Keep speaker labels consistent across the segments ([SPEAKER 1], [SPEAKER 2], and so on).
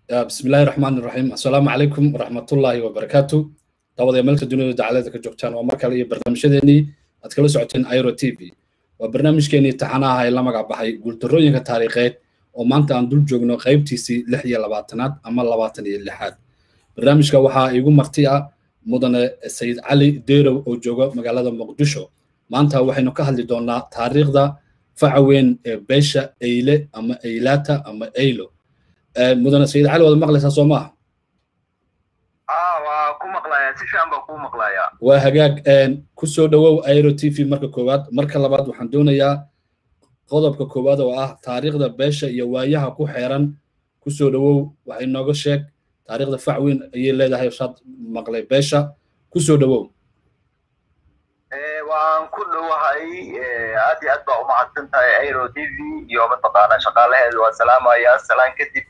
[SPEAKER 1] بسم الله الرحمن الرحيم السلام عليكم ورحمة الله وبركاته دعوة ملك الدنيا دعالة كجوكتان ومركا لي برنامج ديني أتكلم سعوتين ايرو تي في وبرنامج كيني تحناها إلا مقع بحي قلت الرؤية كتاريخيت ومانتا عن دول جوغنو قيب تيسي لحية لباتنات أما لباتني اللحاد برنامج كوحا يقول مرتيا مدن السيد علي ديرو أو جوغو مقالة مقدشو مانتا وحينو كهل دونا تاريخ دا فعوين بيشا ايلي أما ايلاتا أما ايلو mudane sayid cali waad maqlaysaa soo maaha
[SPEAKER 2] waa ku maqlayaa si fiican baa kuu maqlayaa
[SPEAKER 1] waa hagaag ku soo dhowow airo t v marka koowaad marka labaad waxaan doonayaa qodobka koowaad oo ah taariikhda beesha iyo waayaha ku xeeran ku soo dhowow waxay nooga sheeg taariikhda fac weyn ayay leedahay saad maqlay beesha ku soo dhowow
[SPEAKER 2] waan ku dhowahay aad iyo aad baa umahadsan tahay airo t v iyo mataqaana shaqaalaheedu waa salaamaya salaan kadib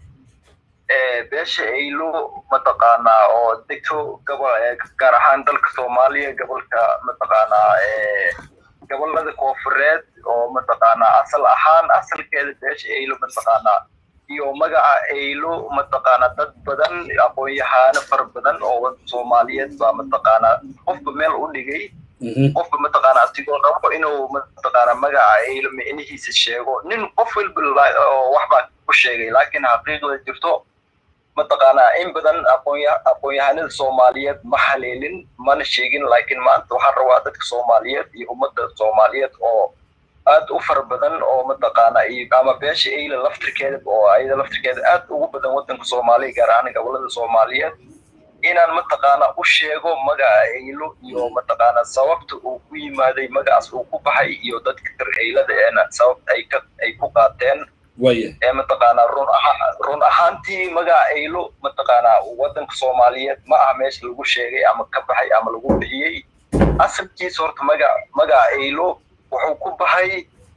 [SPEAKER 2] beesha aylo mataqaanaa oo degto gobol gaar ahaan dalka soomaaliya gobolka mataqaanaa gobolada koofureed oo mataqaanaa asal ahaan asalkeeda beesha aylo mataqaanaa iyo magaca aylo mataqaanaa dad badan aqoon-yahaano fara badan oo soomaaliyeed baa mataqaanaa qofba meel u dhigay qofka mataqaana asigoo rabo inuu mataqaana magaca aylo micnihiisa sheego nin qof walba oo waxbaa ku sheegay laakiin xaqiiqda jirto mataqaanaa in badan aqoon-yahanada soomaaliyeed ma haleelin mana sheegin laakiin maanta waxaan rabaa dadka soomaaliyeed iyo ummadda soomaaliyeed oo aad u fara badan oo mataqaana ama beesha ayla laftirkeeda oo ayada laftirkeeda aad ugu badan waddanka soomaaliya gaar ahaan gobolada soomaaliyeed inaan mataqaana u sheego magaca aylo iyo mataqaana sababta uu ku yimaaday magacaas uu ku baxay iyo dadka kar aylada eena sababta ay ka ay ku qaateen ee mataqaana run ahaan run ahaantii magaca aylo mataqaana waddanka soomaaliyeed ma aha meesha lagu sheegay ama ka baxay ama lagu bixiyey asalkiisa horta magaca magaca aylo wuxuu ku baxay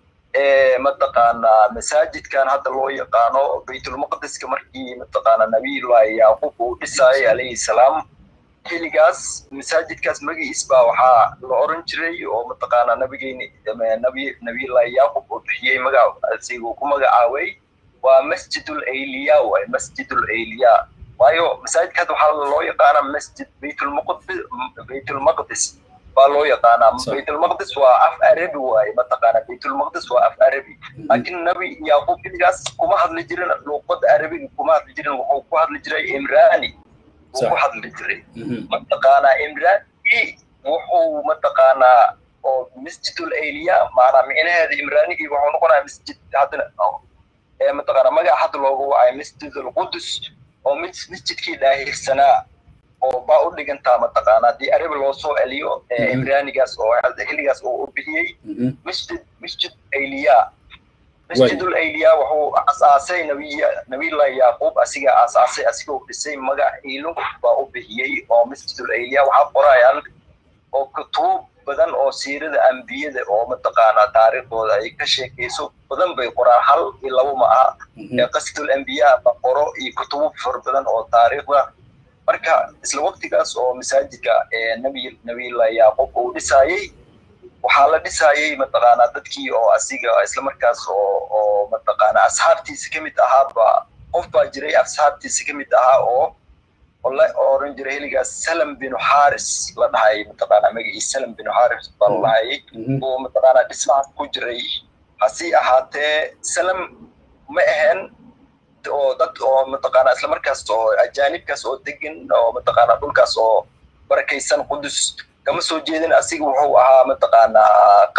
[SPEAKER 2] mataqaana masaajidkan hadda loo yaqaano baytulmaqdiska markii mataqaana nabiyullahi yacquub uu dhisaayay calayhi salaam xilligaas masaajidkaas magiis baa waxaa la oran jiray oo mataqaana nabigeeni nabi nabiyullahi yacquub uu bixiyey magac asiguu ku magacaabay waa masjidul ayliya waay masjidul ayliya waayo masaajidkaas waxaa loo yaqaana masjid baytulmaqdis baytulmaqdis baa loo yaqaanaa baytulmaqdis waa af arabi waaye mataqaana baytulmaqdis waa af arabi laakiin nabi yacquub xilligaas kuma hadli jirin luuqada arabiga kuma hadli jirin wuxuu ku hadli jiray imrani wuu ku hadli jiray mataqaanaa imrani wuxuu mataqaanaa oo masjidul ayliya maanaa micnaheeda imranigii wuxuu noqonayaa masjid haddana mataqaana magaca hadda loogu wacay masjidul qudus oo masjidkii daahirsanaa oo baa u dhigantaa mataqaana haddii arabi loo soo celiyo imraanigaas oo xilligaas uu u bixiyey masjid masjid ayliya masjidul ayliya wuxuu asaasay nabiya nabiyullahi yacquub asiga asaasay asigoo dhisay magac aylo baa u bixiyey oo masjidul ayliya waxaa qorayaan oo kutuub badan oo siirada ambiyada oo mataqaana taariikhdooda ay ka sheekayso badan bay qoraan hal iyo labo ma aha ee qasdul ambiya ba qoro iyo kutubo fara badan oo taariikhda marka isla waqtigaas oo masaajidka nabi nabiyullahi yacquub uu dhisaayey waxaa la dhisaayey mataqaanaa dadkii oo asiga isla markaas oo oo mataqaana asxaabtiisa ka mid ahaaba qof baa jiray asxaabtiisa ka mid ahaa oo la oran jiray xilligaas salam binu xaris la dhahay mataqaana magaciisa salam binu xaris baa la dhahayay oo mataqaana dhismahaas ku jiray hasi ahaatee salam ma ahayn oo dad oo mataqaana isla markaas oo ajaanibkaas oo degan oo mataqaana dhulkaas oo barakaysan qudus kama soo jeedin asiga wuxuu ahaa mataqaanaa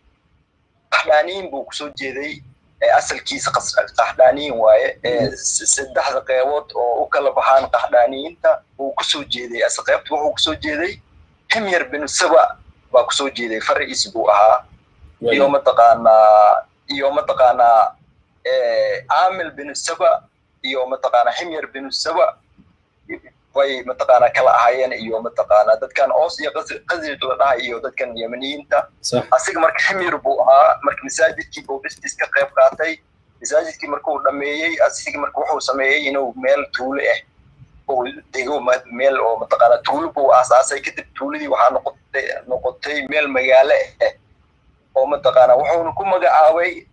[SPEAKER 2] qaxdaaniyin buu kusoo jeeday asalkiisa qaxdaaniyin waaye saddexda qeybood oo u kala baxaan qaxdaaniyiinta uu kusoo jeeday ase qeybta wuxuu kusoo jeeday himyar binu saba baa kusoo jeeday fariis buu ahaa iyo mataqaanaa iyo mataqaanaa caamil binu saba iyo mataqaanaa himyar binu saba bay mataqaanaa kala ahaayeen iyo mataqaanaa dadkan oos iyo qasrid la dhahay iyo dadkan yemaniyiinta asiga marka himyar buu ahaa marka masaajidkii buu dhistis ka qayb qaatay masaajidkii markuu dhameeyey asiga marka wuxuu sameeyey inuu meel tuulo ah uu dego meel oo mataqaanaa tuulo buu aasaasay kadib tuuladii waxaa noqotay noqotay meel magaalo ah oo mataqaanaa wuxuuna ku magacaabay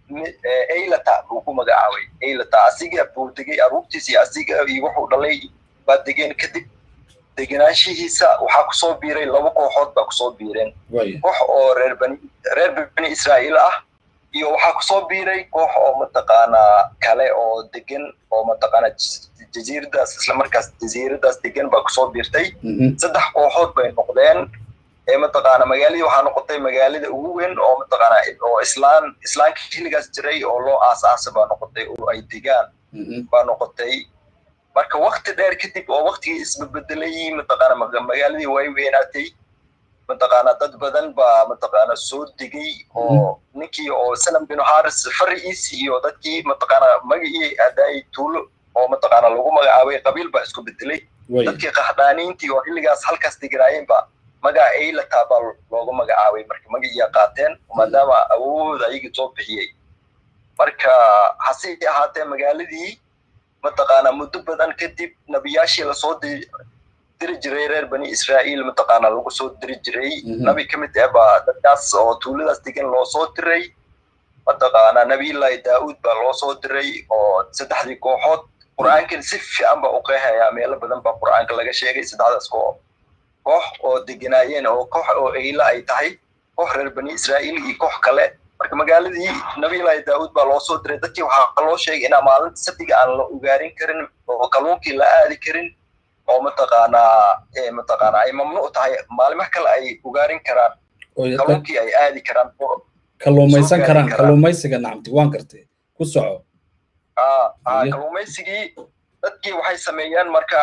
[SPEAKER 2] aylata buu ku magacaabay aylata asiga buu degay aruurtiisa iyo asiga iyo wuxuu dhalay baa degeen kadib degenaanshihiisa waxaa kusoo biiray laba kooxood baa kusoo biireen koox oo reer bani reer bani israa'iil ah iyo waxaa kusoo biiray koox oo mataqaanaa kale oo degan oo mataqaanaa jaziiradaas isla markaas jaziiradaas degan baa kusoo biirtay saddex kooxood bay noqdeen ee mataqaana magaaladii waxaa noqotay magaalada ugu weyn oo mataqaana oo islaan islaanka xilligaas jiray oo loo aasaasa baa noqotay oo ay degaan baa noqotay marka wakti dheer kadib oo waktigii isbebedelay mataqaana magaaladii way weynaatay mataqaana dad badan baa mataqaana soo degay oo ninkii oo sanam bin haris fariis iyo dadkii mataqaana magacii adaay tuulo oo mataqaana lagu magacaabay qabiil baa isku bedelay dadkii qaxdaaniintii oo xilligaas halkaas deganaayeen baa magaca aylata baa loogu magacaabay marka magaciyaa qaateen maadaama awood ayagii soo bixiyey marka hase ahaatee magaaladii mataqaana muddo badan kadib nabiyaashii lasoo diri jiray reer bani israa'iil mataqaana lagu soo diri jiray nabi ka mid ah baa dadkaas oo tuuladaas degan loo soo diray mataqaana nabiyullaahi daa'uud baa loo soo diray oo saddexdii kooxood qur'aankan si fiican baa u qeexayaa meelo badan baa qur'aanka laga sheegay saddexdaas koox koox oo deganaayeen oo koox oo eyla ay tahay koox reer bani israa'iil iyo koox kale marka magaaladii nabiyullaahi daa'uud baa loo soo diray dadkii waxaa loo sheegay inaa maalinta sabtiga aan la ugaarin karin oo kalluunkii la aadi karin oo mataqaanaa mataqaanaa ay mamnuuc tahay maalimaha kale ay ugaarin karaan kalluunkii ay aadi karaan
[SPEAKER 1] kalluumaysan karaan kalluumaysiga nacamti waan gartay ku soco
[SPEAKER 2] kalluumaysigii dadkii waxay sameeyeen marka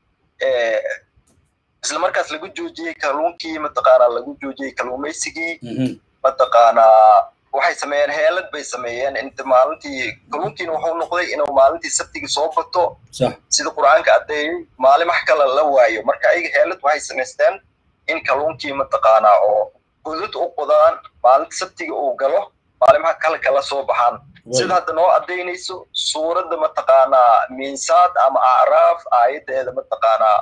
[SPEAKER 2] isla markaas lagu joojiyey kalluunkii mataqaanaa lagu joojiyey kalluumaysigii mataqaanaa waxay sameeyeen heelad bay sameeyeen inta maalintii kalluunkiina wuxuu noqday inuu maalintii sabtigii soo bato sida qur'aanka addeeyey maalimaha kale la waayo marka ayaga heelad waxay samaysteen in kalluunkii mataqaanaa oo gudud u qodaan maalinta sabtiga uu galo maalimaha kale kala soo baxaan sida hadda noo addaynayso suuradda mataqaanaa miinsaad ama acraaf aayaddeeda mataqaanaa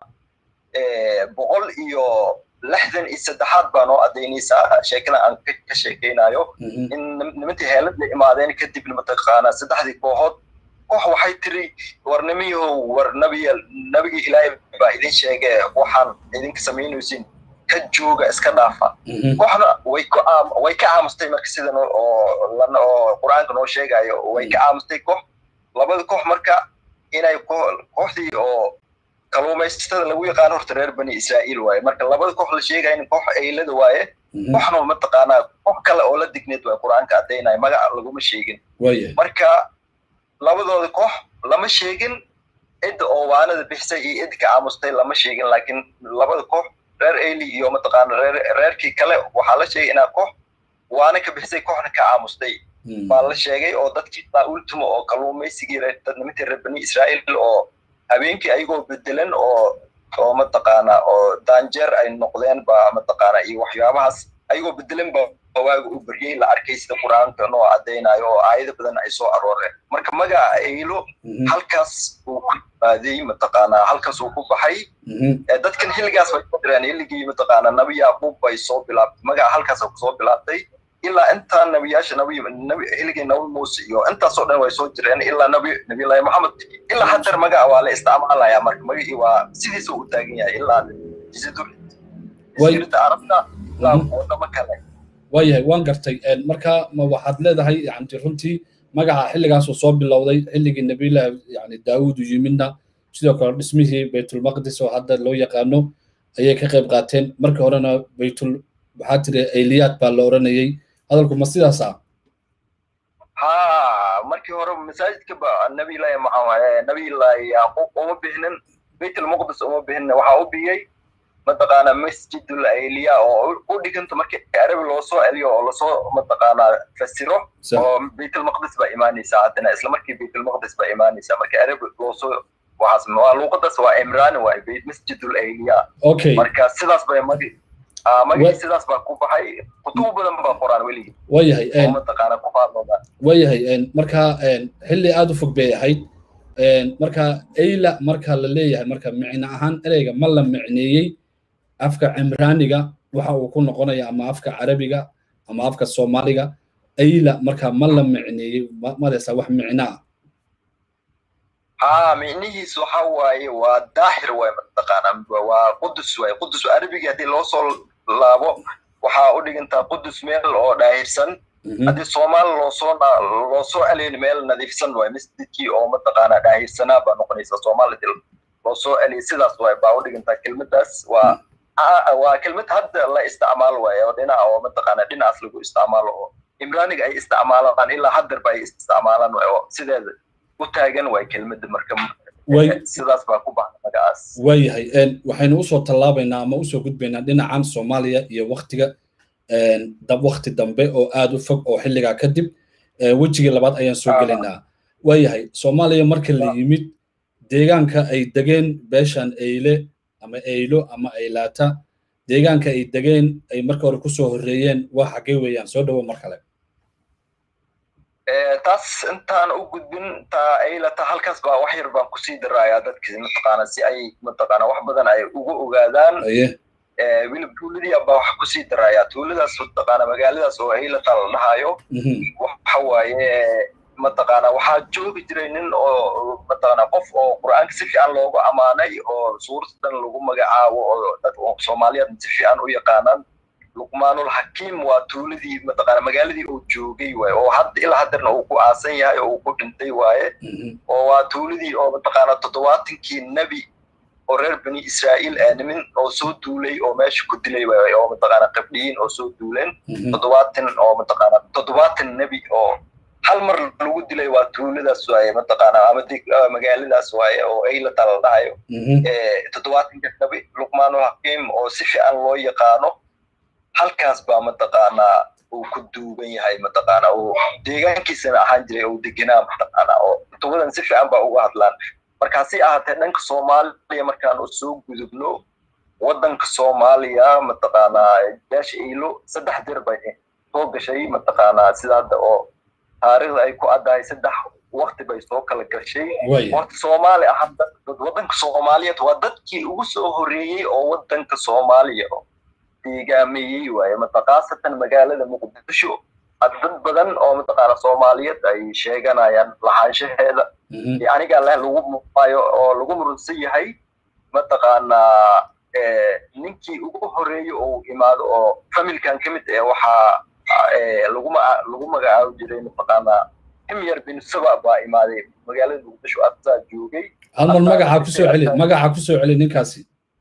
[SPEAKER 2] boqol iyo lixdan iyo saddexaad baa noo addaynaysaa sheekada aan ka sheekaynayo in nimantii heelad la imaadeen kadibna mataqaanaa saddexdii kooxood koox waxay tiri war nimiyahow war nabiya nabiga ilaahay baa idin sheege waxaan idinka samaynaysin ka jooga iska dhaafa kooxna way ku way ka aamustay marka sidan oo lana oo qur-aanka noo sheegayo way ka aamustay koox labada koox marka inay kooxdii oo kalluumaysatada lagu yaqaano horta reer bani israa'iil waaye marka labada koox la sheegaya in koox eylada waaye kooxna mataqaanaa koox kale oo la digneed waaye qur-aanka addaynaya magaca laguma sheegin marka labadooda koox lama sheegin cidda oo waanada bixisay iyo cidda ka aamustay lama sheegin laakiin labada koox reer eyli iyo mataqaana reer reerkii kale waxaa la sheegay inaa koox waana ka bixisay kooxna ka aamustay baa la sheegay oo dadkii ultimo oo kalluumaysigii nimantii reer bani israa'iil oo habeenkii ayagoo bedelan oo oo mataqaana oo daanjeer ay noqdeen ba mataqaana iyo waxyaabahaas ayagoo bedelan ba waaga u beryey la arkay sida qur-aanka noo caddaynayo oo aayado badan ay soo arooreen marka magaca eylo halkaas uu ku yimaadey mataqaana halkaas uu ku baxay dadkan xilligaas bay ku direen xilligii mataqaana nabi yacquub bay soo bilaabtay magaca halkaas kusoo bilaabtay ilaa intaa nabiyaasha nabi nabi xilligii nabi muuse iyo intaasoo dhan way soo jireen ilaa nabi nabiyullaahi maxamed ilaa hadeer magaca waa la isticmaalayaa marka magacii waa sidiisa u taagan yahay ilaa jasiirada arabta ilaa wadamo kale
[SPEAKER 1] waayahay waan gartay marka ma waxaad leedahay yani runtii magaca xilligaasuu soo bilowday xilligii nabiyullaahi yani daawuud u yimidna sidoo kale dhismihii baytulmaqdis oo hadda loo yaqaano ayay ka qayb qaateen markii horena baytul waxaa tiri ayliyaad baa la oranayay hadalku ma sidaasa
[SPEAKER 2] ha markii hore masaajidka ba nabiyullaahi maxamed nabiyullaahi yacquub uma bixinin baytulmaqdis uma bixinin waxaa u biyey mataqaana masjidul ayliya oo u dhiganta markii arabi loo soo celiyo oo lasoo mataqaana fasiro oo baytulmaqdis baa imaanaysa haddana isla markii baytulmaqdis baa imaanaysa markii arabi loo soo waxaas waa luuqadaas waa imraani waaye masjidul ayliya
[SPEAKER 1] okay
[SPEAKER 2] marka sidaas bay magi magacii sidaas baa ku baxay kutubo badan baa qoraan weligii
[SPEAKER 1] waayahay
[SPEAKER 2] mataqaana ku faadooda
[SPEAKER 1] waayahay marka xilli aad u fog bay ahayd marka ayla marka la leeyahay marka micno ahaan ereyga ma la micneeyey afka cimraaniga waxa uu ku noqonaya ama afka carabiga ama afka soomaaliga ayla marka ma la micneeyey madaysaa wax micno ah
[SPEAKER 2] ها معنيهيس waxa waaye waa daahir waay mataqaanaa waa qudus waay qudus arabiga haddii loo soo laabo waxaa u dhigantaa qudus meel oo daahirsan haddii soomaali loo soo loo soo celiyin meel nadiifsan waay masjidkii oo mataqaanaa daahirsanaa baa noqonaysa soomaali dil loo soo celiya sidaas waay baa u dhigantaa kelmadaas waa waa kelmad hadda la isticmaalo waay oo dhinaca oo mataqaanaa dhinacaas lagu isticmaalo oo imraaniga ay isticmaalaan ilaa haddarba ay isticmaalaan waay oo sideeda u taagan waay kelmadda marka sidaas baa ku baxda magacaas
[SPEAKER 1] waayahay waxaynu usoo tallaabaynaa ama usoo gudbaynaa dhinacan soomaaliya iyo waktiga wakti dambe oo aad u fog oo xilligaa kadib wejigii labaad ayaan soo gelaynaa waayahay soomaaliya marka la yimid deegaanka ay degeen beeshan eyle ama eylo ama eylaata deegaanka ay degeen ay marka hore kusoo horreeyeen waa xaggee weeyaan soo dhowo mar kale
[SPEAKER 2] taas intaan u gudbin taa aylata halkaas baa wax yar baan kusii darayaa dadki mataqaana si ay mataqaana wax badan ay uga ogaadaan wilib tuuladii baa wax kusii darayaa tuuladaas mataqaana magaaladaas oo aylata la dhahayo waxa waaye mataqaana waxaa joogi jiray nin oo mataqaana qof oo qur'aanka si fiican loogu ammaanay oo suurtadan lagu magacaabo oo dad soomaaliyeed si fiican u yaqaanaan luqmaanul hakiim waa tuuladii mataqaana magaaladii uu joogay waaye oo hadda ilaa haddarna uu ku aasan yahay oo uu ku dhintay waaye oo waa tuuladii oo mataqaana toddobaatankii nebi oo reer bani israa'iil ee nimin oo soo duulay oo meesha ku dilay waaye oo mataqaana qabdhiyiin oo soo duuleen toddobaatan oo mataqaana toddobaatan nebi oo hal mar lagu dilay waa tuuladaas waaye mataqaana ama magaaladaas waaye oo aylata la dhahayo toddobaatanka nebi luqmaanul hakiim oo si fiican loo yaqaano halkaas baa mataqaanaa uu ku duugan yahay mataqaana uu deegaankiisana ahaan jiray uu degenaa mataqaana oo tubadan si fiican baa uga hadlaan markaasi ahaatee dhanka soomaaliya markaan u soo gudubno waddanka soomaaliya mataqaanaa beesha iilo saddex dir bay soo gashay mataqaanaa sida hadda oo taariikhda ay ku addahay saddex wakti bay soo kala gashay horta soomaali ah waddanka soomaaliyeed waa dadkii ugu soo horreeyey oo waddanka soomaaliya deegaameeyey waaye mataqaasatan magaalada muqdisho dad badan oo mataqaana soomaaliyeed ay sheeganayaan lahaanshaheeda aniga leh lagu muuqaayo oo lagu murunsan yahay mataqaanaa ninkii ugu horeeyey oo imaado oo familkan ka mid eh waxaa laguma lagu magacaabi jiray mataqaanaa himyar bin saba baa imaaday magaalada muqdisho asaa joogay
[SPEAKER 1] hal mar magaca kusoo celi magaca kusoo celi ninkaasi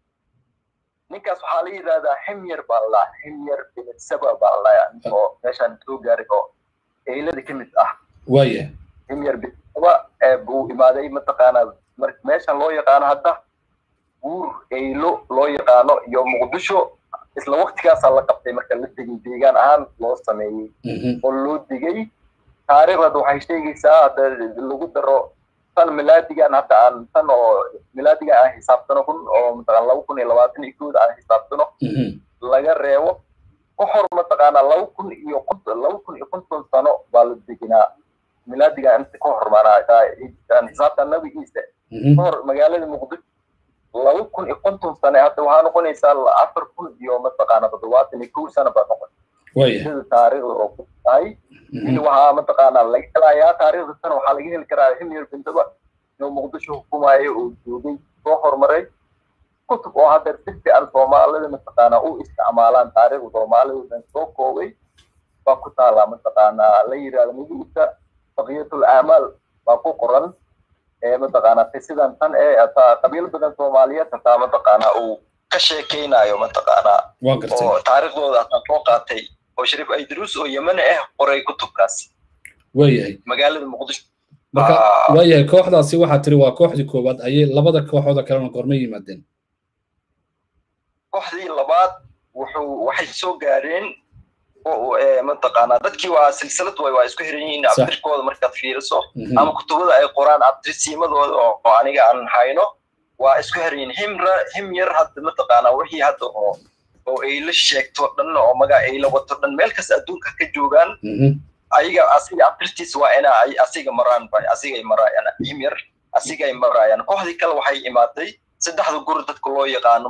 [SPEAKER 2] ninkaas waxaa la yidhahdaa himyar baa la himyar bin saba baa la oo meeshaan soo gaaray oo eylada ka mid ah
[SPEAKER 1] waaya
[SPEAKER 2] himyar bin saba buu imaaday mataqaanaa meeshan loo yaqaano hadda guur eylo loo yaqaano iyo muqdisho isla waktigaasaa la qabtay marka la degay deegaan ahaan loo sameeyey oo loo digay taariikhda waxay sheegaysaa hadda lagu daro tan milaadigan hadda aan tan oo milaadigan aan xisaabtano kun oo mataqaana laba kun iyo labaatan iyo kooda aan xisaabtano laga reebo ka hor mataqaana laba kun iyo konton laba kun iyo konton sano baa la deginaa milaadigan inta ka hor maanaa xisaabta nabigiisa ka hor magaalada muqdisho laba kun iyo konton sane hadda waxaa noqonaysaa afar kun iyo mataqaana toddobaatan iyo kow sano baa noqon sida taariikhda oo ku tahay in waxaa mataqaanaa laga helayaa taariikhda tan waxaa laga heli karaa himyar bintaba inuu muqdisho hukumayo oo joogay soo horumaray kutub oo hadda si fiican soomaalida mataqaanaa u isticmaalaan taariikhda soomaalida soo koobay baa ku taalaa mataqaanaa la yidhahdo magaciisa baqiyatul aamaal baa ku qoran mataqaanaa sidan tan ee hataa qabiil badan soomaaliyeed hataa mataqaanaa uu ka sheekeynayo mataqaanaa oo taariikhdooda hataa soo qaatay oo shariif aydruus oo yemane ah qoray kutubkaas
[SPEAKER 1] waayahay
[SPEAKER 2] magaalada muqdisho
[SPEAKER 1] marka waayahay kooxdaasi waxaa tiri waa kooxdii koowaad ayay labada kooxooda kalena gorma yimaadeen
[SPEAKER 2] kooxdii labaad wuxuu waxay soo gaareen mataqaanaa dadkii waa silsilad way waa isku xiran yihiin abtirkooda markaad fiiriso ama kutubada ay qoraan abtirsiimadooda oo aniga aan hayno waa isku xiran yihiin himra himyar hadda mataqaanaa wixii hadda oo oo ay la sheegto dhan oo maga ay la wato dhan meel kasta adduunka ka joogaan ayaga asiga abtirtiisa waa ina ay asiga maraan bay asigay maraayaan himyar asigay maraayaan kooxdii kale waxay imaatay saddexda guri dadka loo yaqaano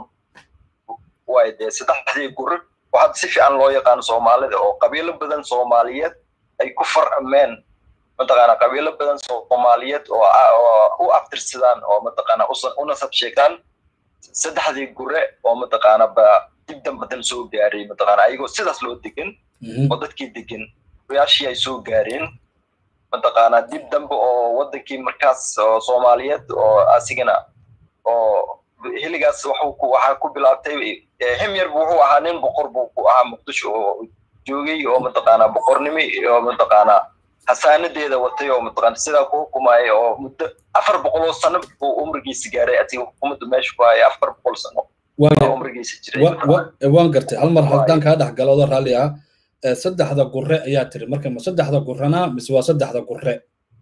[SPEAKER 2] waay dee saddexdii guri waxaa si fiican loo yaqaano soomaalida oo qabiilo badan soomaaliyeed ay ku farcameen mataqaana qabiilo badan soomaaliyeed oo oo u aftirsadaan oo mataqaana u nasab sheegtaan saddexdii gure oo mataqaana ba dib dambadan soo gaaray mataqaana ayagoo sidaas loo degan oo dadkii degan gurayaashii ay soo gaareen mataqaana dib dambe oo wadankii markaas oo soomaaliyeed oo asigana oo xilligaas waxaa ku bilaabtay himyar wuxuu ahaa nin boqor buu ku ahaa muqdisho oo joogay oo mataqaana boqornimi oo mataqaana hasaanadeeda watay oo mataqaana sidaa ku xukumaya oo muddo afar boqol oo sano buu umrigiisa gaaray asiga xukuumadda meesha ku haya afar boqol sano umrigiisa jiray
[SPEAKER 1] waan gartay hal mar haddaan kaa dhex galoodo raalli ah saddexda gure ayaa tiri marka ma saddexda gurena mise waa saddexda gure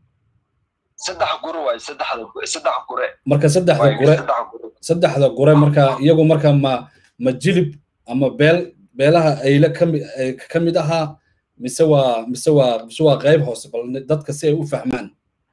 [SPEAKER 2] saddex gure waay saddexda saddex gure
[SPEAKER 1] marka saddexda gure saddexda gure marka iyagu marka ma ma jilib ama beel beelaha ayle kami ka mid ahaa mise waa mise waa mise waa qayb hoose bal dadka si ay u fahmaan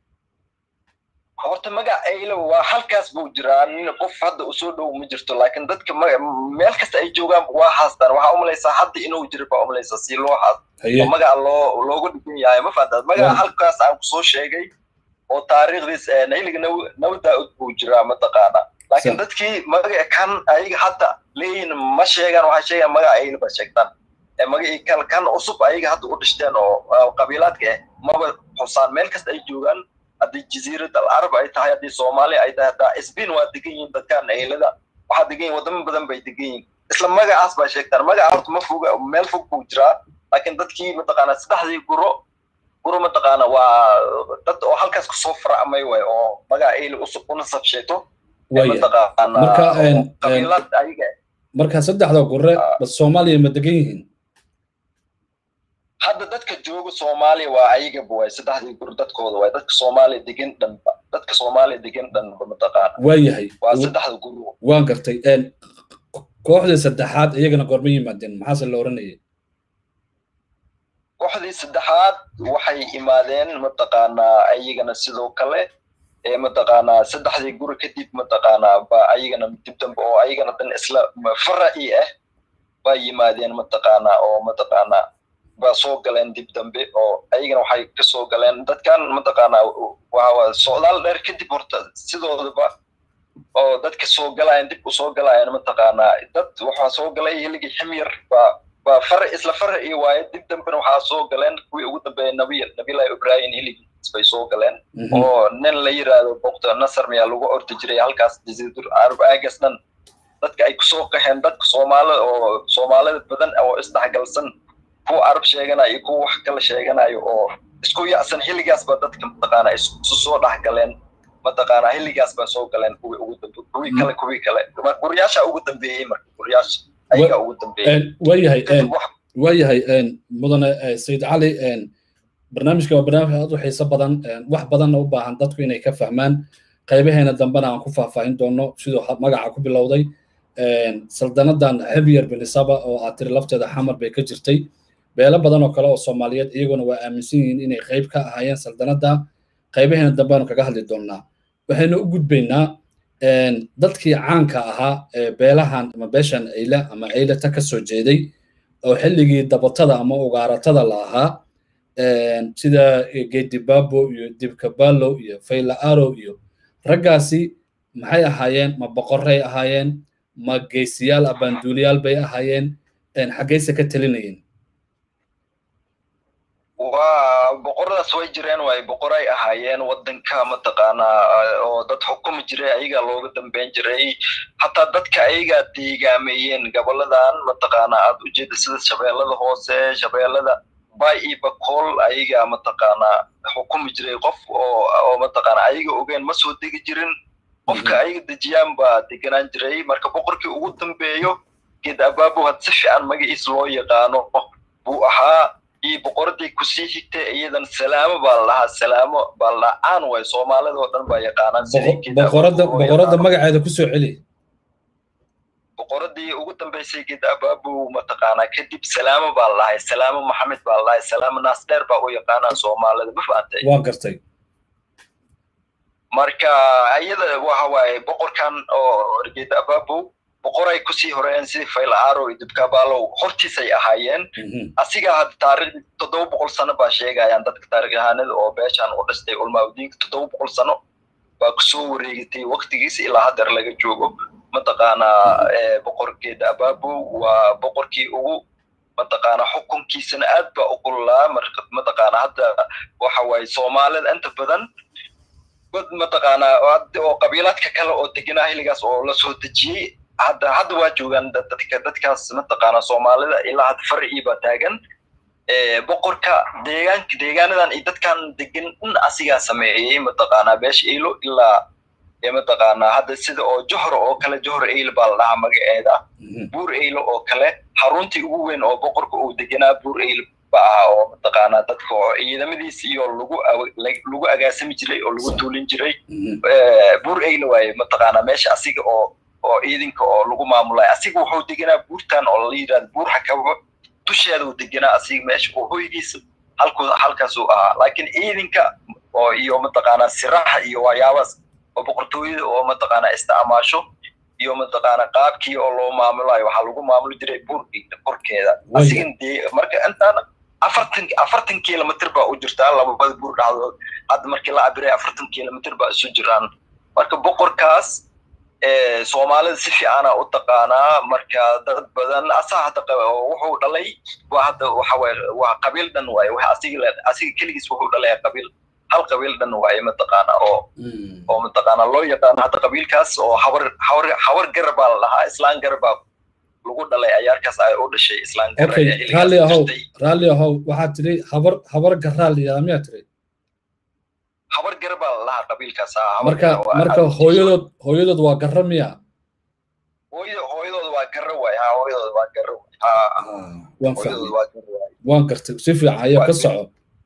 [SPEAKER 2] horta magac ayle waa halkaas buu jiraa nin qof hadda usoo dhow ma jirto laakiin dadka meel kasta ay joogaan waa haastaan waxaa umalaysaa hadda inuu jiro baa umalaysaa si loo haas oo magaca loo loogu dhigan yahay ma fahantaad magaca halkaas aan kusoo sheegay oo taariikhdiis xilliga naw daa'ud buu jiraa mataqaana laakiin dadkii magaca kan ayaga hadda leeyihin ma sheegaan waxay sheegaan magaca ayle ba sheegtaan magacii kan kan cusub ayaga hadda u dhishteen oo qabiilaadka ah maba xusaan meel kasta ay joogaan haddii jaziirad al arab ay tahay haddii soomaaliya ay tahay haddaa isbiin waa degan yihiin dadkan eylada waxaa degan yihin wadamo badan bay degan yihiin isla magacaas baa sheegtaan magaca horta ma foga meel fog buu jiraa laakiin dadkii mataqaana saddexdii guro guro mataqaana waa dad oo halkaas kusoo faracmay way oo magaca eyle usub u nasab sheegto mataqaana qabiilad ayaga
[SPEAKER 1] marka saddexda gure bas soomaaliya ma degan yihiin
[SPEAKER 2] hadda dadka jooga soomaaliya waa ayagaba waay saddexdii gur dadkooda waay dadka soomaaliya degan dhanba dadka soomaaliya degan dhanba mataqaana
[SPEAKER 1] waayahay
[SPEAKER 2] waa saddexda gur
[SPEAKER 1] waan gartay kooxdii saddexaad iyagana goorma yimaadeen maxaase la oranayay
[SPEAKER 2] kooxdii saddexaad waxay imaadeen mataqaanaa ayagana sidoo kale ee mataqaanaa saddexdii guri kadib mataqaanaa ba ayagana dib dambe oo ayagana dan isla faraci ah baa yimaadeen mataqaanaa oo mataqaanaa baa soo galeen dib dambe oo ayagana waxay kasoo galeen dadkan mataqaanaa waa socdaal dheer kadib horta sidoodaba oo dadka soo galayan dib u soo galayan mataqaanaa dad waxaa soo galay hiligii ximyar baa baa far isla far iyo waaye dib dambena waxaa soo galeen kuwii ugu dambeeya nabiy nabilahi ibrahim hiligiis bay soo galeen oo nin la yiraahdo bokto nasar miyaa lagu ordi jiray halkaas jaziidur arab aagas dhan dadka ay kusoo qaxeen dadka soomaalida oo soomaalida badan oo isdhexgalsan kuwa arab sheeganayo iyo kuwa wax kala sheeganayo oo isku yacsan xilligaas baa dadka mataqaana isu soo dhex galeen mataqaana xilligaas baa soo galeen kuwii ugu dambe kuwii kale kuwii kale guryaasha ugu dambeeyey marka guryaasha ayaga ugu dambeeyey
[SPEAKER 1] waayahay waayahay mudane sayid cali barnaamijka waa barnaamij aad u xiiso badan wax badanna u baahan dadku inay ka fahmaan qaybaheena dambena aan ku faahfaahin doono siduu magaca ku bilowday saldanadan xebyar binisaba oo aad tiri lafteeda xamar bay ka jirtay beelo badan oo kale oo soomaaliyeed iyaguna waa aaminsan yihiin inay qayb ka ahaayeen saldanada qaybaheena dambeanu kaga hadli doonnaa waxaynu u gudbaynaa dadkii caanka ahaa ee beelahan ama beeshan ayle ama aylata ka soo jeeday oo xilligii dabatada ama ugaaratada la ahaa sida gedibabo iyo dibkabalo iyo faylaaro iyo raggaasi maxay ahaayeen ma boqoray ahaayeen ma geesiyaal abaanduuliyaal bay ahaayeen xaggayse ka telinayeen
[SPEAKER 2] waa boqoradaas way jireen waay boqoray ahaayeen wadanka mataqaanaa oo dad xukumi jiray ayagaa looga dambeyn jiray hataa dadka ayagaa deegaameeyeen goboladan mataqaanaa aad u jeeda sida shabeellada hoose shabeellada bay iyo bakool ayagaa mataqaanaa xukumi jiray qof oo oo mataqaanaa ayaga ogeen ma soo degi jirin qofka ayaga dejiyaan baa deganaan jiray marka boqorkii ugu dambeeyo geed abaabu had si fiican magaciis loo yaqaano buu ahaa iyo boqoradii kusii xigtay iyadan salaamo baa la dhahaa salaamo baa la dhahaa caan waay soomaalida oo dhan baa yaqaanaan
[SPEAKER 1] boqorada boqorada magaceeda kusoo celi
[SPEAKER 2] boqoradii ugu dambeysay geed abaabu mataqaanaa kadib salaamo baa la dhahay salaamo maxamed baa la dhahay salaamo naasdheer baa u yaqaanaan soomaalida ma fahantay
[SPEAKER 1] waan gartay
[SPEAKER 2] marka iyada waxa waaye boqorkan oo geed abaabu boqoray kusii horeeyeen sidii faylaaro iyo dibkabaalow hortiisay ahaayeen asiga hadda taariikhdii toddoba boqol sano baa sheegayaan dadka taariikyahanada oo beeshan u dhistay ulmaaudiinka toddoba boqol sano baa kusoo wareegatay waktigiisa ilaa haddeer laga joogo mataqaanaa boqorkeeda abaabo waa boqorkii ugu mataqaana xukunkiisana aad baa u kululaa marka mataqaana hadda waxa waaye soomaalida inta badan dad mataqaana oo qabiilaadka kale oo deganaa xilligaas oo la soo dejiyey hadda hadda waa joogaan dadka dadkaas mataqaana soomaalida ilaa hadda farcii baa taagan boqorka deegaanka deegaanadan iyo dadkan degan in asigaa sameeyey mataqaana beesha ilo ilaa mataqaana hadda sida oo johor oo kale johor eil baa la dhahaa magaceeda buur eilo oo kale xaruntii ugu weyn oo boqorka uu deganaa buur eil ba ahaa oo mataqaana dadka oo ciidamadiis iyo lagu lagu agaasami jiray oo lagu tuulin jiray buur eil waaye mataqaana meesha asiga oo oo ciidanka oo lagu maamulay asiga wuxuu deganaa buurtan oo la yidhahdo buur xakabo dusheeda uu deganaa asiga meesha oo hoygiisa halku halkaasuu ahaa laakiin ciidanka oo iyo mataqaana siraha iyo waxyaabaas oo boqortooyada oo mataqaana isticmaasho iyo mataqaana qaabkii oo loo maamulayo waxaa lagu maamuli jiray buur korkeeda asigan dee marka intaan afartan afartan kilomitr baa u jirtaa labada buur dhexdood hadda markii la cabiray afartan kilomitr baa isu jiraan marka boqorkaas soomaalida si fiicana u taqaanaa marka dad badan asaa hadda wuxuu dhalay waa hadda waxa waye waa qabiil dhan waaye waxa asiga asiga keligiis wuxuu dhalay qabiil hal qabiil dhan waaye mataqaana oo oo mataqaana loo yaqaano hadda qabiilkaas oo hawar hawar hawar gara baa la dhahaa islaan gara baa lagu dhalay ayaarkaas ay u dhashay islaan gara
[SPEAKER 1] okay raalli ahow raalli ahow waxaad tiri habar habar garaa la yidhahdaa miyaa tiri
[SPEAKER 2] habar gara baa la dhahaa qabiilkaas
[SPEAKER 1] marka marka hooyadood hooyadood waa garra miya
[SPEAKER 2] hooyada hooyadood waa garra waay ha hooyadood waa garra
[SPEAKER 1] waan fahmay waan gartay si fiican ayaa ka soco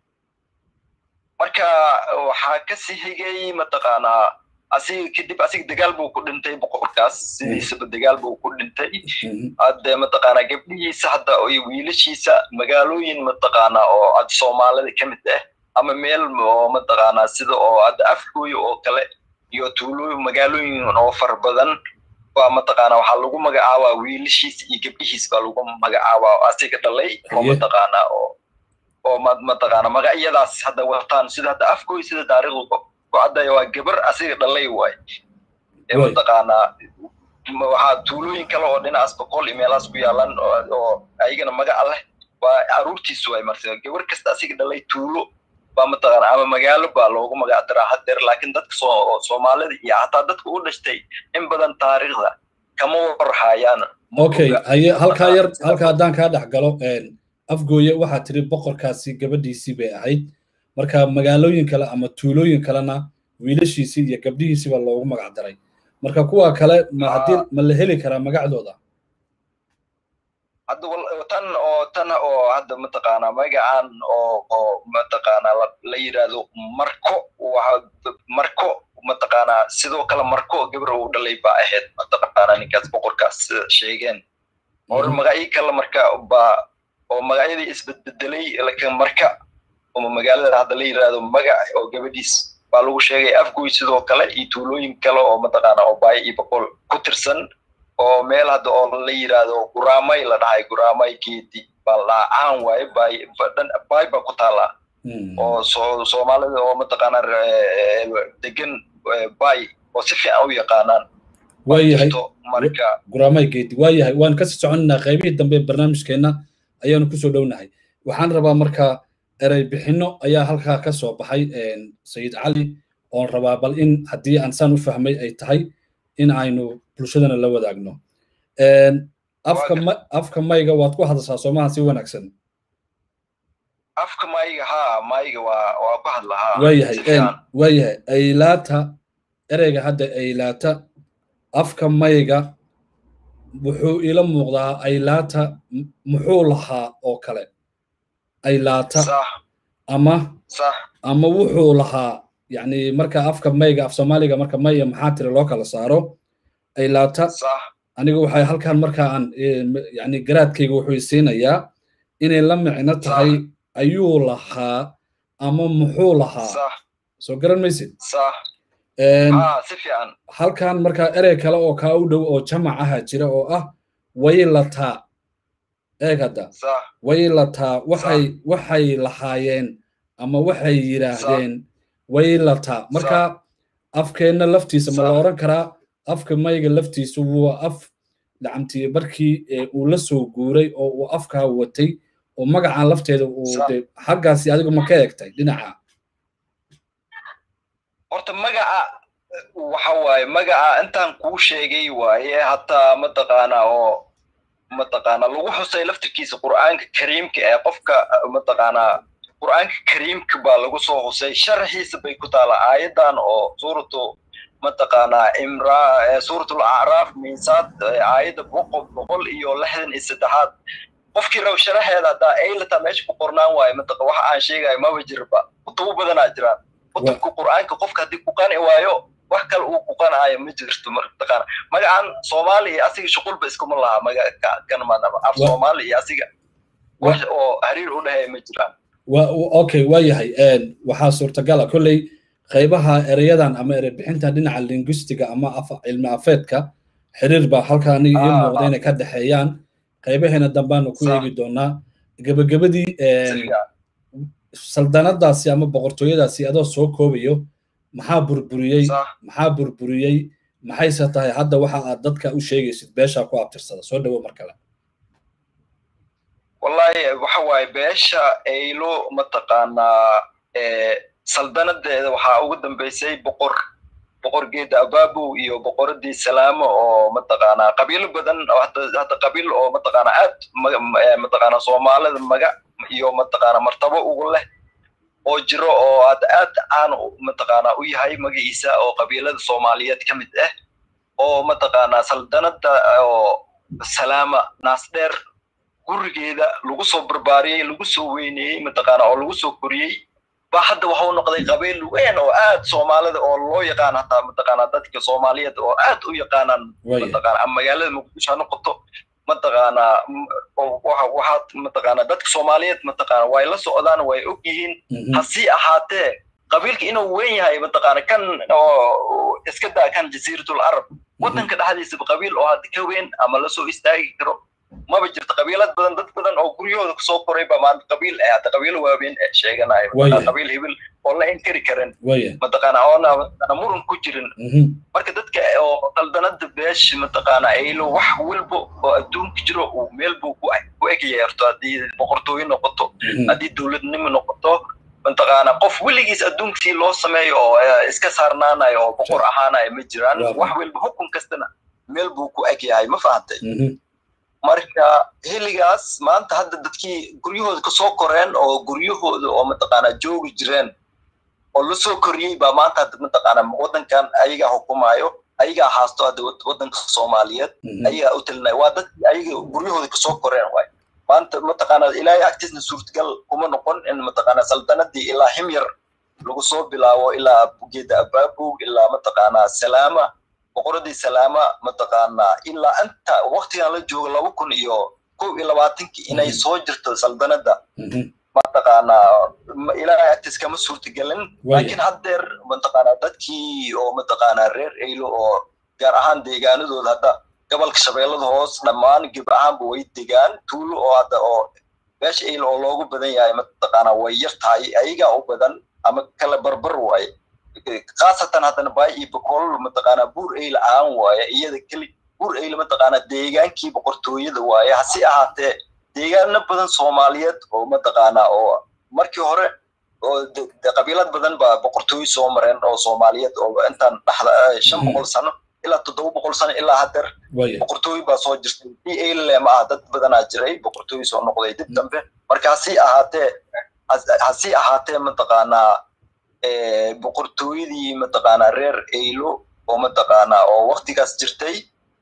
[SPEAKER 2] marka waxaa kasii xigay mataqaanaa asiga kadib asiga dagaal buu ku dhintay boqorkaas sidiisaba dagaal buu ku dhintay hadde mataqaanaa gabdhihiisa hadda iyo wiilashiisa magaalooyin mataqaanaa oo ad soomaalida ka mid ah ama meel oo mataqaanaa sida oo hadda afgooyo oo kale iyo tuulooyin magaalooyin oo fara badan baa mataqaanaa waxaa lagu magacaabaa wiilashiisa iyo gabdhihiis baa lagu magacaabaa asiga dhalay oo mataqaanaa oo oo mataqaana magacyadaas hadda wataan sida hadda afkooy sida taariikhdu ku caddaya waa gabar asiga dhalay waay ee mataqaanaa waxaa tuulooyin kale oo dhinacaas boqol iyo meelahaas ku yaalan oo ayagana magaca leh waa caruurtiisu waay marta gabar kasta asiga dhalay tuulo baa mataqaana ama magaalo baa loogu magac daraa haddeer laakiin dadka soo soomaalida iyo hataa dadka u dhashtay in badan taariikhda kama warhaayaan
[SPEAKER 1] okay haye halkaa yar halka haddaan kaa dhex galo afgooye waxaa tiri boqorkaasi gabadhiisii bay ahayd marka magaalooyin kale ama tuulooyin kalena wiilashiisii iyo gabdhihiisiiba loogu magac daray marka kuwa kale ma haddii ma la heli karaa magacdooda
[SPEAKER 2] hadda tan oo tan oo hadda mataqaanaa magacan oo oo mataqaanaa la yidhaahdo marko waxa marko mataqaanaa sidoo kale marko gabar uu dhalay baa ahayd mataqaanaa ninkaas boqorkaas sheegeen hore magacyo kale marka baa oo magacyadii isbedbedelay laakiin marka oo magaalada hadda la yidhaahdo magac oo gabadhiis baa lagu sheegay afgoy sidoo kale iyo tuulooyin kale oo mataqaana oo baay iyo boqol ku tirsan oo meel hadda oo la yidhaahdo guraamay la dhahay guraamay geedi baa la dhahaa caan waaye baay baay baa ku taala oo soo soomaalida oo mataqaana degan baay oo si fiican u yaqaanaan
[SPEAKER 1] waayahay
[SPEAKER 2] marka
[SPEAKER 1] guraamay geedi waayahay waan kasii soconaynaa qaybihii dambe barnaamijkeenna ayaanu kusoo dhownahay waxaan rabaa marka erey bixinno ayaa halkaa ka soo baxay sayid cali oon rabaa bal in haddii aan saan u fahmay ay tahay in aynu bulshadana la wadaagno afka afka mayga waad ku hadashaa soomaha si wanaagsan
[SPEAKER 2] afka mayga ha mayga waa waa ku hadlahaa
[SPEAKER 1] waayahay waayahay aylaata ereyga hadda aylaata afka mayga wuxuu ila muuqdaa aylaata muxuu lahaa oo kale aylaata ama ama wuxuu lahaa yani marka afka mayga af soomaaliga marka maya maxaa tiri loo kala saaro aylaata aniga waxay halkan marka aan yani garaadkayga wuxuu isiinayaa inay la micno tahay ayuu lahaa ama muxuu lahaa soo garan maysid
[SPEAKER 2] si fiican
[SPEAKER 1] halkan markaa erey kale oo kaa u dhow oo jamac aha jira oo ah waylataa eeg hadda waylataa waxay waxay lahaayeen ama waxay yidhaahdeen waylataa marka afkeenna laftiisa ma la odhan karaa afka mayga laftiisu waa af lacamtii markii uu la soo guuray oo uu afkaa watay oo magacan lafteeda uu de xaggaasi adigu ma ka egtay dhinaca
[SPEAKER 2] horta magaca waxa waaye magaca intaan kuu sheegay waaye hataa mataqaana oo mataqaana lagu xusay laftirkiisa qur'aanka kariimka ee qofka mataqaana qur'aanka kariimka baa lagu soo xusay sharxiisa bay ku taala aayadan oo suuratu mataqaana imra suuratul acraaf miisaad aayadda boqol boqol iyo lixdan iyo saddexaad qofkii rab sharaxeeda haddaa aylata meesha ku qornaan waayo mataqa waxa aan sheegayo maba jirba kutubo badanaa jiraan kutubka qur'aanka qofka haddii ku qani waayo wax kale uu ku qanaayo ma jirto mataqaana magacan soomaali iyo asiga shuqulba iskuma laha magakanmanaba af soomaali iyo asiga wax oo xiriir u dhexeeya ma jiraan
[SPEAKER 1] okay waa yahay waxaa suurtagala kolley qaybaha ereyadan ama erey bixinta dhinaca linguistiga ama cilmi afeedka xiriir baa halkaa aniga ii muuqda inay ka dhexeeyaan qaybaheena dambaanu ku eegi doonaa gebagabadii saldanadaasi ama boqortooyadaasi adoo soo koobayo maxaa burburiyey maxaa burburiyey maxayse tahay hadda waxa aad dadka u sheegaysid beeshaa ku abtirsada soo dhawo mar kale
[SPEAKER 2] wallahi waxa waaye beesha aylo mataqaanaa saldanadeeda waxaa ugu dambeysay boqor boqor geeda ababow iyo boqoradii salaamo oo mataqaanaa qabiilo badan hadda qabiil oo mataqaanaa aad mataqaanaa soomaalida maga iyo mataqaanaa martabo ugu leh oo jiro oo aad aad caan mataqaanaa u yahay magaciisa oo qabiilada soomaaliyeed ka mid ah oo mataqaanaa saldanada oo salaama naasdheer gurigeeda lagu soo barbaariyey lagu soo weyneeyey mataqaanaa oo lagu soo koriyey ba hadda waxa uu noqday qabiil weyn oo aad soomaalida oo loo yaqaan hataa mataqaanaa dadka soomaaliyeed oo aad u yaqaanaan mataqaanaa ama magaalada muqdisho ha noqoto mataqaanaa waxaad mataqaanaa dadka soomaaliyeed mataqaanaa way la socdaan way og yihiin hasii ahaatee qabiilka inuu weyn yahay mataqaana kan oo iska daa kan jasiiratul arab waddanka dhexdiisaba qabiil oo hadda ka weyn ama lasoo istaagi karo maba jirto qabiilad badan dad badan oo guryahooda kusoo koray ba maanta qabiil eh hadda qabiilo waaweyn ee sheeganayo qabiil hibil oo la inkari karin mataqaana oona muran ku jirin marka dadka oo qaldanada beesha mataqaana aylo wax walba oo adduunka jiro uu meel buu ku egyeerto haddii boqortooyo noqoto haddii dowladnimo noqoto mataqaana qof weligiis adduunkasii loo sameeyo oo iska saarnaanayo oo boqor ahaanayo ma jiraan wax walba hukun kastana meel buu ku eg yahay ma fahantay marka xilligaas maanta hadda dadkii guryahooda kasoo koreen oo guryahooda oo mataqaanaa joogi jireen oo lasoo koriyey baa maanta hadda mataqaanaa waddankan ayagaa xukumayo ayagaa haasto hadda waddanka soomaaliyeed ayagaa u talinaya waa dadkii ayaga guryahooda kasoo koreen waay maanta mataqaanaa ilaahay agtiisna suurtagal kuma noqon in mataqaanaa saldanadii ilaa himyar lagu soo bilaabo ilaa geeda abaabow ilaa mataqaanaa salaama boqoradii salaama mataqaanaa ilaa inta waktigan la joogo laba kun iyo kow iyo labaatankii inay soo jirto saldanada mataqaanaa ilaahay agtiis kama suurtagelin laakiin haddeer mataqaanaa dadkii oo mataqaanaa reer eylo oo gaar ahaan deegaanadooda hadda gobolka shabeellada hoos dhammaan geb ahaanba way degaan tuulo oo hadda oo beesha eylo oo loogu badan yahay mataqaanaa way yar tahay ayagaa u badan ama kala barbar waaye khaasatan haddana baay iyo boqol mataqaanaa buur eyl aan waaye iyada keli buur eyl mataqaanaa deegaankii boqortooyada waaye hase ahaatee deegaano badan soomaaliyeed oo mataqaanaa oo markii hore oo qabiilad badan baa boqortooyo soo mareen oo soomaaliyeed oo intaan dhaxda shan boqol sano ilaa toddoba boqol sano ilaa haddeer boqortooyo baa soo jirtay d eyle ma ah dad badanaa jiray boqortooyo soo noqday dib dambe marka hasii ahaatee hasii ahaatee mataqaanaa boqortooyadii mataqaanaa reer eylo oo mataqaanaa oo waktigaas jirtay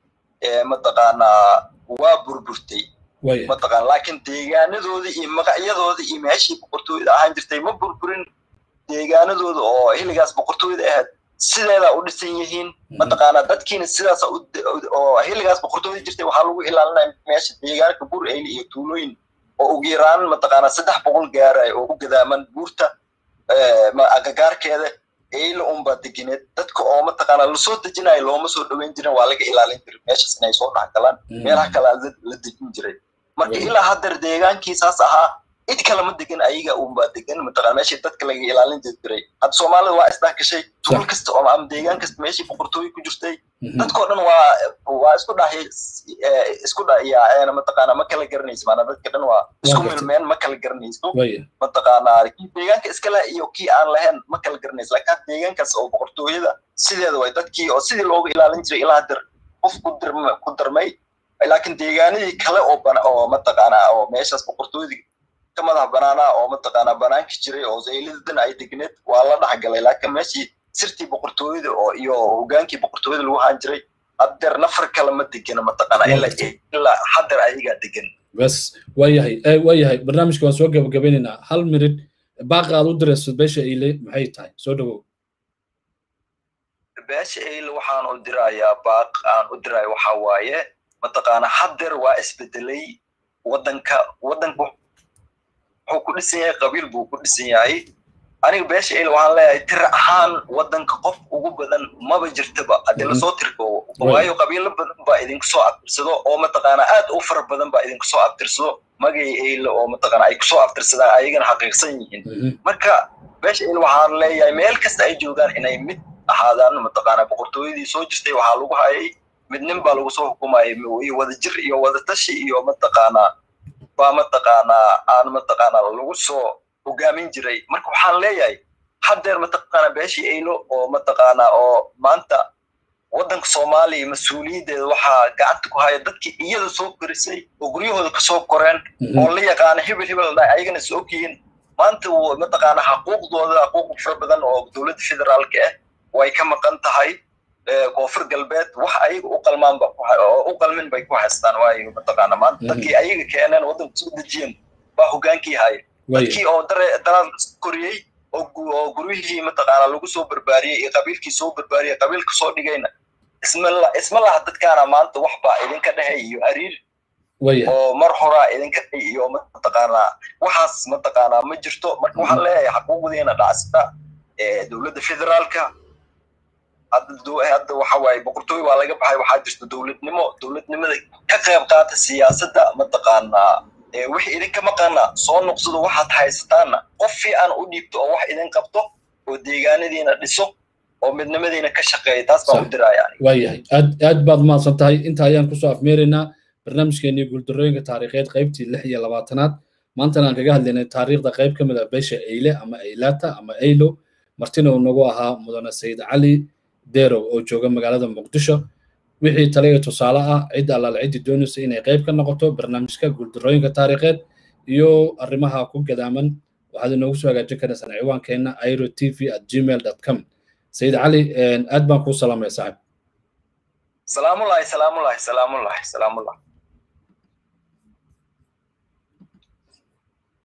[SPEAKER 2] mataqaanaa waa burburtay mataqaana laakiin deegaanadoodii iyo magacyadoodii iyo meeshii boqortooyada ahaan jirtay ma burburin deegaanadooda oo xilligaas boqortooyada ahayd sideedaa u dhisan yihiin mataqaanaa dadkiina sidaas oo xilligaas boqortooyada jirtay waxaa lagu ilaalinaya meesha deegaanka bur eyli iyo tuulooyin oo ugu yaraan mataqaanaa saddex boqol gaaraya oo u gadaaman buurta agagaarkeeda eyla unbaa degineed dadka oo mataqaana lasoo dejinayo looma soo dhoweyn jirin waa laga ilaalin jiray meeshaas inay soo dhex galaan meelaha kale la dejin jiray marka ilaa haddeer deegaankiisaas ahaa cid kale ma degan ayaga unbaa degan mataqana meeshii dadka laga ilaalin jiray hadda soomaalida waa isdhex gashay tuul kasta oo ama deegaan kasta meeshii boqortooyo ku jirtay dadkoo dhan waa waa isku dhahay isku dhayaaceen mataqaana ma kala garanayso maana dadka dhan waa isku milmeen ma kala garanayso mataqaana kii deegaanka iskale iyo kii aan lahayn ma kala garanayso laakiin deegaankaas oo boqortooyada sideeda way dadkii oo sidii looga ilaalin jiray ilaa haddeer qof ku dirma ku darmay laakiin deegaanadii kale oo bana oo mataqaana oo meeshaas boqortooyadii ka madax banaana oo mataqaana banaanki jiray oo zaylidadan ay degneed waa la dhexgalay laakiin meeshii sirtii boqortooyada oo iyo hogaankii boqortooyada lagu haan jiray haddeer nafar kale ma degena mataqaana ilaa haddeer ayagaa degan
[SPEAKER 1] bas waayahay waayahay barnaamijka waan soo gabagabaynaynaa hal minid baaqa aad u dirayso beesha eyle maxay tahay soo dhawow
[SPEAKER 2] beesha eyle waxaan u dirayaa baaq aan u dirayo waxa waaye mataqaana haddeer waa isbedelay waddanka waddanka wuxuu ku dhisan yahay qabiil buu ku dhisan yahay aniga beesha el waxaan leeyahay tir ahaan waddanka qof ugu badan maba jirtaba haddii lasoo tirkoobo waayo qabiilo badan baa idinku soo abtirsado oo mataqaana aad u fara badan baa idinku soo abtirsado magay eyle oo mataqaana ay kusoo abtirsadaan ayagana xaqiiqsan yihiin marka beesha el waxaan leeyahay meel kasta ay joogaan inay mid ahaadaan mataqaana boqortooyadii soo jirtay waxaa lagu hayay midnin baa lagu soo xukumayay iyo wadajir iyo wadatashi iyo mataqaana baa mataqaanaa aan mataqaana lagu soo hogaamin jiray marka waxaan leeyahay haddeer mataqaana beeshii eylo oo mataqaana oo maanta waddanka soomaaliya mas-uuliyaddeeda waxaa gacanta ku haya dadkii iyada soo korisay oo guryahooda kasoo koreen oo la yaqaana hebel hebel ayagana is ogyihiin maanta mataqaana xaquuqdooda xaquuq fara badan oo dowladda federaalka ah way ka maqan tahay koonfur galbeed wax ayaga u qalmaanba u qalmin bay ku haystaan waayo mataqaana maanta dadkii ayaga keeneen waddanka soo dejiyeen baa hogaankii haya dadkii oo daraad koriyey oo guryihii mataqaana lagu soo barbaariyey iyo qabiilkii soo barbaariyey qabiilka soo dhigayna isma laha dadkaana maanta wax baa idinka dhehay iyo hariir oo mar horaa idinka dhay iyo mataqaana waxaas mataqaana ma jirto marka waxaan leeyahay xaquuqdiina dhacsata dowladda federaalka hadda waxa waaye boqortooy waa laga baxay waxaa jirta dowladnimo dowladnimada ka qayb qaata siyaasadda mataqaanaa wixii idinka maqana soo noqsado waxaad haysataanna qof fiican u dhiibto oo wax idin qabto oo deegaanadiina dhiso oo midnimadiina ka shaqeeya taas baan u diraya
[SPEAKER 1] waayahay aad aad baad umahadsan tahay inta ayaan kusoo afmeeraynaa barnaamijkeenii guuldarooyinka taariikheed qaybtii lix iyo labaatanaad maantana aan kaga hadlaynay taariikhda qayb ka mid a beesha eyle ama eylata ama eylo martina uu nagu ahaa mudane sayid cali derow oo jooga magaalada muqdisho wixii tale iyo tusaale ah cid allaal ciddii doonaysa inay qayb ka noqoto barnaamijka guuldarooyinka taariikheed iyo arrimaha ku gadaaman waxaad inoogu soo hagaajin karaysaan ciwaankeenna airo t v at gmail dot com sayid cali aad baan kuu salaamaya saaxib
[SPEAKER 2] salaamulahi salaamulahi salaamulahi salaamulahi